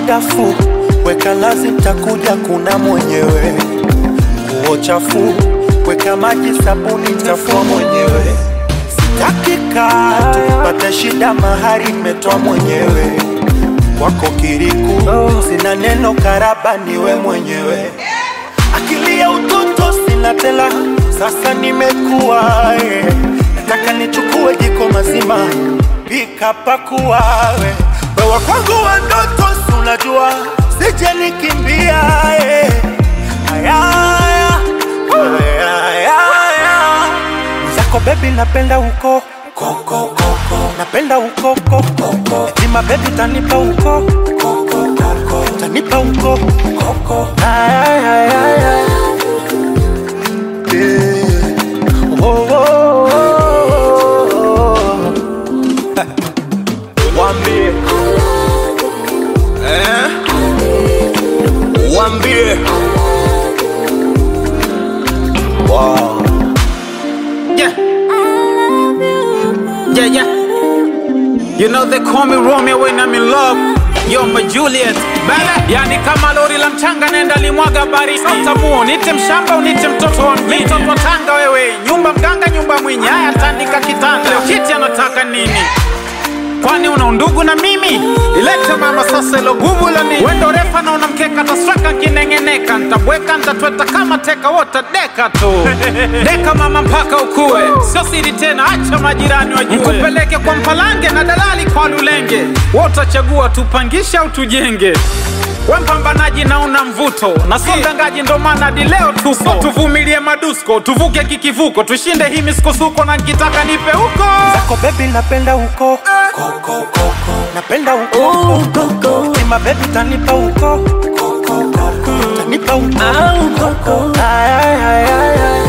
dafu, weka lazi, takuja kuna mwenyewe. Nguo chafu, weka maji, sabuni, tafua mwenyewe. Sitaki kaa tupate shida, mahari imetoa mwenyewe. Kwako kiriku, sina neno, karaba niwe mwenyewe. Akili ya utoto sina tela, sasa nimekuwa eh. Nataka nichukue jiko mazima, pika pakua we. Wewe kwangu wa ndoto, si unajua sije nikimbia eh. Aya, aya, aya, aya, aya. Zako baby napenda huko koko koko, napenda huko koko Etima baby tanipa huko koko koko, tanipa huko koko Aya, aya, aya, aya. Yeah. Oh, oh, oh, oh. Wambie eh? Wambie wow. Yeah. Yeah, yeah. You know they call me Romeo when I'm in love. Yo, my Juliet. Baby. Yani kama lori la mchanga nenda limwaga baridi. Utamuo, nite mshamba unite mtoto wa mjini. Mtoto wa Tanga wewe. Nyumba mganga nyumba mwinyi. Haya tandika kitanda. Leo kiti anataka nini? Kwani una undugu na mimi? Ilete mama sasa ilo gubu la nini? Wendo refa na unamkeka tasweka kinengeneka Ntabweka ntatweta kama teka wota deka tu Deka mama mpaka ukue Sio siri tena acha majirani wajue Nikupeleke kwa mpalange na dalali kwa lulenge Wotachagua tupangishe au tujenge we mpambanaji na una mvuto na so mdangaji ndo maana hadi leo tupo so tuvumilie madusko tuvuke kikivuko tushinde hii misukosuko na nkitaka nipe huko Zako baby napenda huko koko koko, napenda huko Oh, koko. Etima baby tanipa huko koko koko, tanipa huko Au koko. Aya, aya, aya, aya.